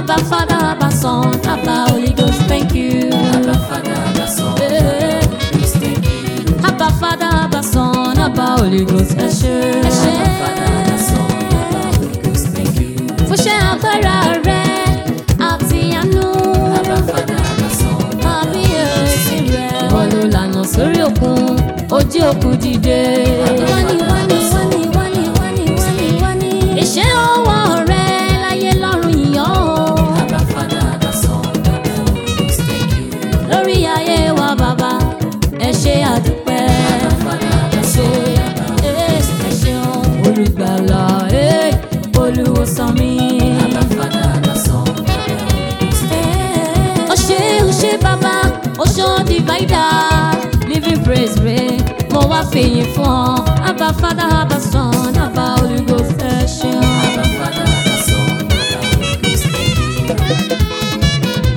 Abba Father, Abba Son, Abba Holy Ghost, thank you. Abba Father, Abba Son, Eh. Holy Ghost, thank you. Abba Father, Abba Son, Abba Holy Ghost, ẹ ṣé. Ẹ ṣé. Abba Father, Abba Son, Abba Holy Ghost, thank you. Fúnṣẹ́ agbára rẹ àti àánú. Abba Father, Abba Son, Kábíyèsí rẹ̀. Wọ́n ló lànà sórí òkun, ojú òkun dìde. Wáni wáni wáni wáni wáni wáni wáni. Ìṣe ọwọ́ rẹ láyé lọ́run yìnyọ́ o. Abba Father, Abba Son, Abba Holy Ghost, thank you. Lórí ayé wa bàbá, ẹ ṣé àdúpẹ́. Abba Father, Abba Son, Abba Holy Ghost, Ẹ ṣeun olùgbàlà, eh, olùwòsàn mi. Abba Father, Abba Son, Abba Holy Ghost, ó ṣe ó ṣe bàbá ó ṣan divider living praise rẹ mo wá fèyìn fún ọ abba father abba son abba holy ghost ẹ ṣeun. Abba Father, Abba Son, Abba Holy Ghost, thank you.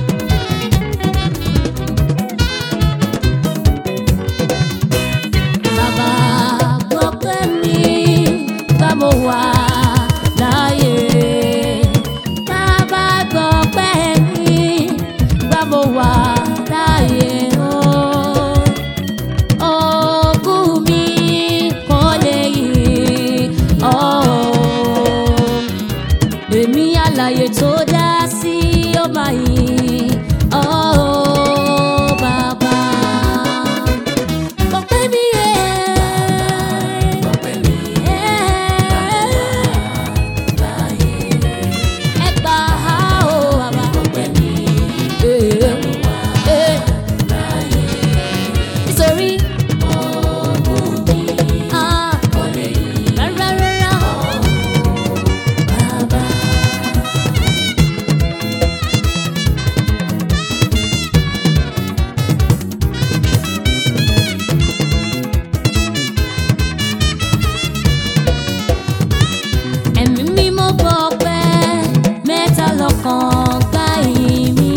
bàbá gbọ́ pé mi bá mo wà láàyè bàbá gbọ́ pé mi bá mo wà láàyè o. Òkú mi kò lè yí ọ́. Èmi àlàyé tó dá sí ó máa yí ọ́ bàbá. Ọpẹ́ mi rẹ̀. Ọpẹ́ mi Ẹ gbà á o bàbá. ọpẹ́ mi Nítorí ah, rárá rárá. Bàbá. ẹ̀mí mímọ́ gbọ́ pẹ́ mẹ́ta lọ́kàn gbá ìyìn mi.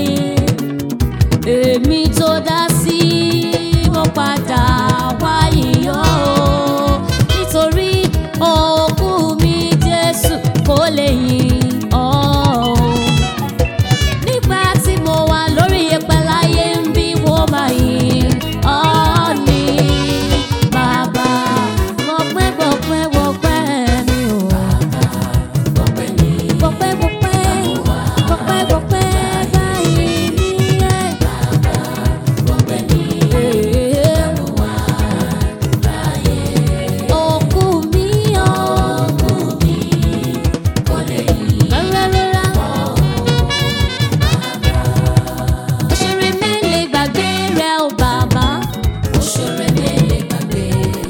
èmi tó dá sí mo padà wá yíyọ́ o nítorí òkú mi Jésù kò lè yìn ọ́ o. nígbà tí mo wà lórí ẹ̀pẹ̀ láyé ń bí wọ́n máa yìn ọ́ ni bàbá gbọ̀pẹ́ gbọ̀pẹ́ gbọ̀pẹ́ mi ò. ọpẹ́ mi Gbọ̀pẹ́ gbọ̀pẹ́ gbọ̀pẹ́ gbọ̀pẹ́ báyìí ní ẹ̀. ọpẹ́ mi Òkú mi ọ̀. kò lè yí. Rárá rárá. Òṣèré mélèé gbàgbé rẹ̀ ò bàbá. Òṣèré mélèé gbàgbé.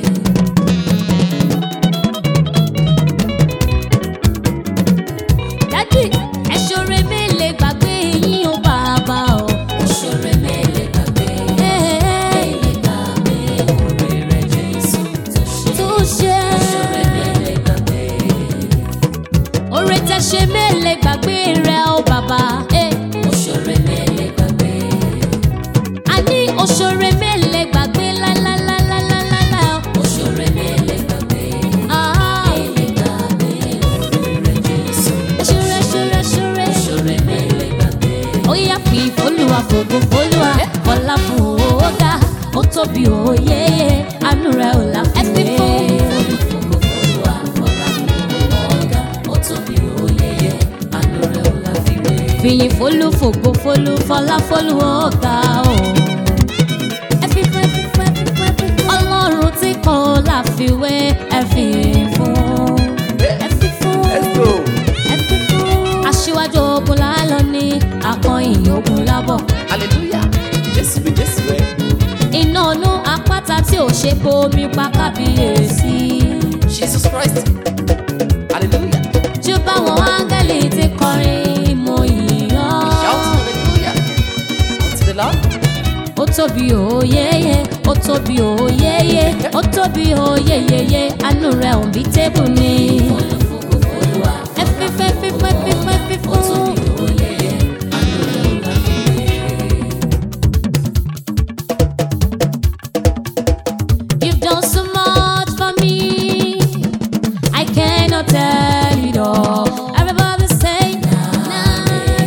Dádì ẹ̀ṣọ́rẹ́ mélèé gbàgbé yín ò bàbá o. Òṣèré mélèé gbàgbé. Ẹ́ẹ̀, Mélèé gbàgbé oore rẹ̀ Jésù tó ṣe. Tó ṣe. Òṣèré mélèé gbàgbé. Oore tẹ́ ṣe mélèé gbàgbé rẹ̀ ò bàbá. Ẹ́ẹ̀. Òṣèré mélèé gbàgbé. a ní òṣèré mélèé gbàgbé láíláíláíláíláíláí o. Òṣèré mélèé gbàgbé. Ah, Mélèé gbàgbé oore rẹ̀ Jésù. ṣúré ṣúré ṣúré. Òṣèré mélèé gbàgbé. ó yá fi fólúwa fògo fólúwa ọlá fún òógá ó tóbi òye àánú rẹ̀ ò láfiwé. ẹ fi fún Olúwa ọlá fún ọ̀gá. Ó tóbi oyeye. Àánú rẹ̀ ò láfiwé. fìyìn fólú fògo fólú fọlá fólú ọ̀gá o. ẹ fi fún ẹ fi fún ẹ fi fún ẹ fi fún. ọlọ́run tí kò láfiwé ẹ fi fún. ẹ fi fún. ẹ fi fún. aṣíwájú ogun lálọ́ ní akọ̀yìn ogun lábọ̀. hallelujah jésù bí jésù rẹ iná ọ̀nù apáta tí ò ṣe bomi pa kábíyèsí. jesus christ hallelujah jù báwọn áńgẹ́lì ti kọrin mo yìnyán. shout hallelujah unto the lord ó tóbi òyeyè ó tóbi òyeyè ó tóbi òyeyèyè àánú rẹ̀ ò bí tébù ni. Olúwa ẹ fi fẹ́ fi fẹ́ fi fẹ́ fi ó fún. tóbi oyeye. Àánú rẹ̀ ò láfiwé. You've done so much for me. I cannot tell it all. Everybody say, na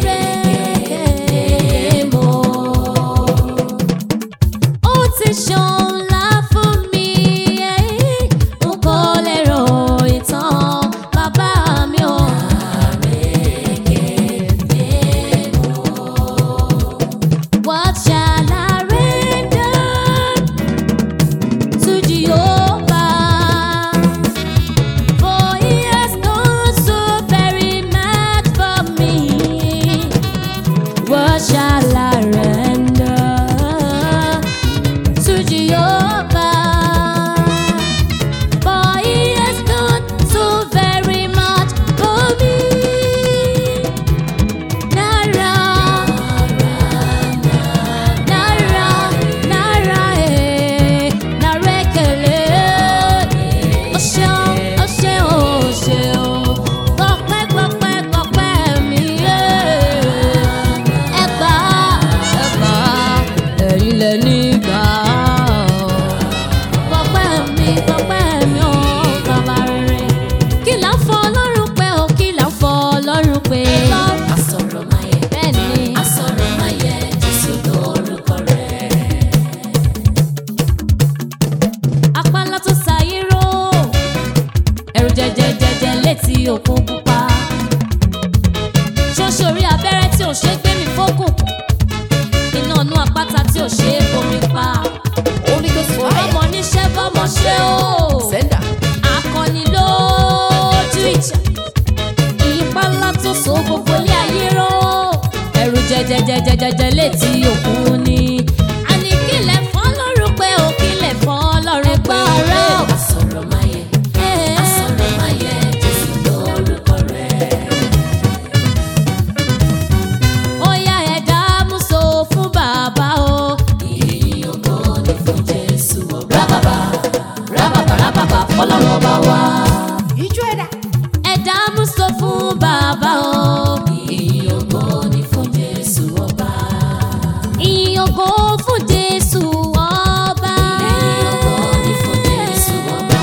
létí òkun pupa. ṣóṣorí abẹ́rẹ́ tí ò ṣe é gbé mi fókùn. iná inú àpáta tí ò ṣe é bomi pa. Holy Ghost fire. ọmọ níṣẹ́ bọ́mọ ṣe ó. Sender. akọni lójú ìjà. ipa ńlá tó so gbogbo ilé ayé ró. ẹ̀rù jẹjẹjẹjẹjẹjẹ létí òkun ni. àní kílẹ̀ fọ́ lọ́rùn pé ó kílẹ̀ fọ́ lọ́rùn pé ọ̀rẹ́ ò. Asọ̀rọ̀ máa yẹ, asọ̀rọ̀ máa yẹ, Jésù lórúkọ rẹ̀. ó yá ẹ̀dá múso fún bàbá o. Ìyìn ògo ni fún Jésù ọba. Rábàbà, rábàbà, rábàbà, fọlọ́run ọba wa. Ijó ẹ̀dá. ẹ̀dá múso fún bàbá o. Ìyìn ògo ni fún Jésù ọba. ìyìn ògo fún jésù ọba. Ìyìn ògo ni fún Jésù ọba.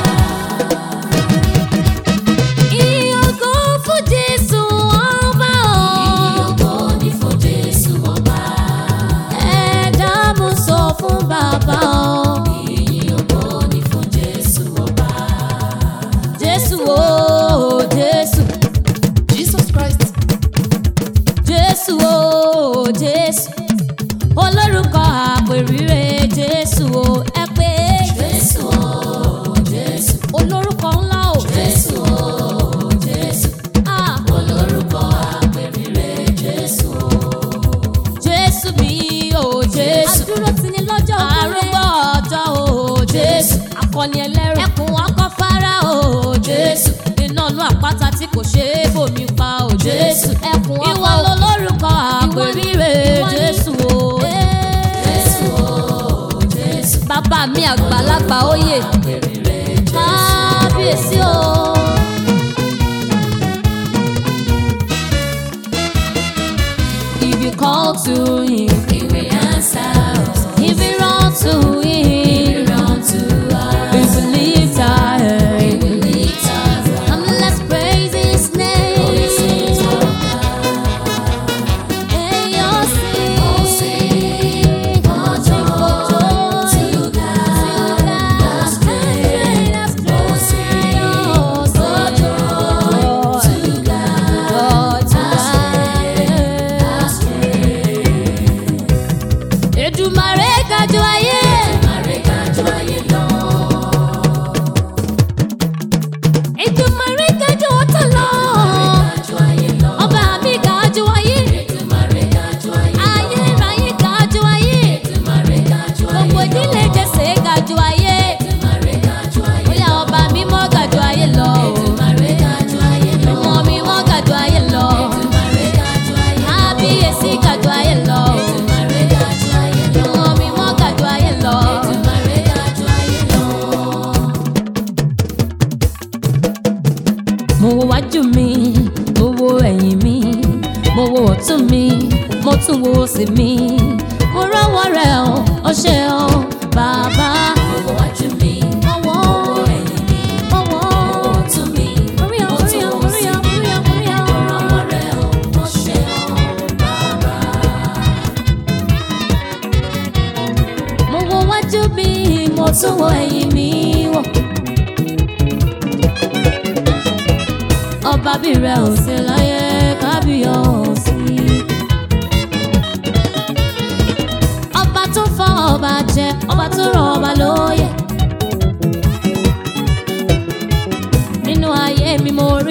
ìyìn ògo fún jésù ọba Ìyìn o. ògo ni fún Jésù ọba. ẹ̀dá múso fún bàbá o. Ìyìn ògo ni fún Jésù ọba. jésù o jésù Jesus Christ. jésù o jésù olórúkọ àpèrire jésù o ẹ pé Jésù o, Jésù, olórúkọ ńlá o Jésù o, Jésù. Ah, Olórúkọ àpèrire Jésù o. jésù mi o jésù adúró ti ní lọ́jọ́ arúgbó ọjọ́ o jésù akọni ẹlẹ́rù ẹkùn ọkọ̀ fara o jésù iná inú àpáta tí kò ṣe é bòmí pa o jésù ẹkùn ọkọ̀ ìwọ lolórúkọ àpèrire jésù o Jésù o, Jésù. bàbá mi àgbàlagbà oyè Àpèrire Jésù. kábíyèsí o. If you call to him, He will answer us. if you run to He him, will run to us. if you lift our He head, will lift us up. and let's praise his Oh, he sings name. of God. Hey, you'll Oh, sing for joy to God. That's great. Oh, sing for joy to God. That's great. Èdùmàrè ga jù ayé. Àrékájọ ayé lọ. Èdùmàrè ga jù ọ̀tá lọ. Àrékájọ ayé lọ. Ọba mi ga jù ayé. Èdùmàrè kájọ ayé lọ. Ayérayé ga jù ayé. Èdùmàrè kájọ ayé Gbogbo lọ. ìdílé Jésè ga jù ayé. Èdùmàrè kájọ ayé lọ. Bóyá ọba mímọ́ ga jù ayé lọ. Èdùmàrè kájọ ayé lọ. Ọmọ mímọ́ ga jù ayé lọ. Èdùmàrè kájọ ayé lọ. Kábíyèsí ga jù ayé lọ. Èdùmàrè kájọ ayé lọ. Ọmọ mímọ́ ga jù ayé lọ. Èdùmàrè kájọ ayé lọ. Mo wo wájú mi, mo wo ẹ̀yìn mi, mo wo ọ̀tún mi, mo tún wo òsì mi. Mo rọ́wọ́ rẹ̀ o, ó ṣe o, bàbá. Owó wájú mi, Ọwọ́, owó ẹ̀yìn mi, ọwọ́. owó ọ̀tún mi, Orí ọ, mo orí tún ọ, wò orí sí ọ, mi. orí ọ, orí ọ. Ọ̀rọ̀ rẹ̀ ò mọ̀ ṣe ọ́ bàbá. Mo wo wájú mi, mo tún wo ẹ̀yìn mi wò. Ọba bí rẹ̀ ò sí láyé kábíyọ̀sí. Ọba tó fọ́ ọba jẹ, ọba tó rọ̀ ọba lóyè. Nínú ayé mi mo rí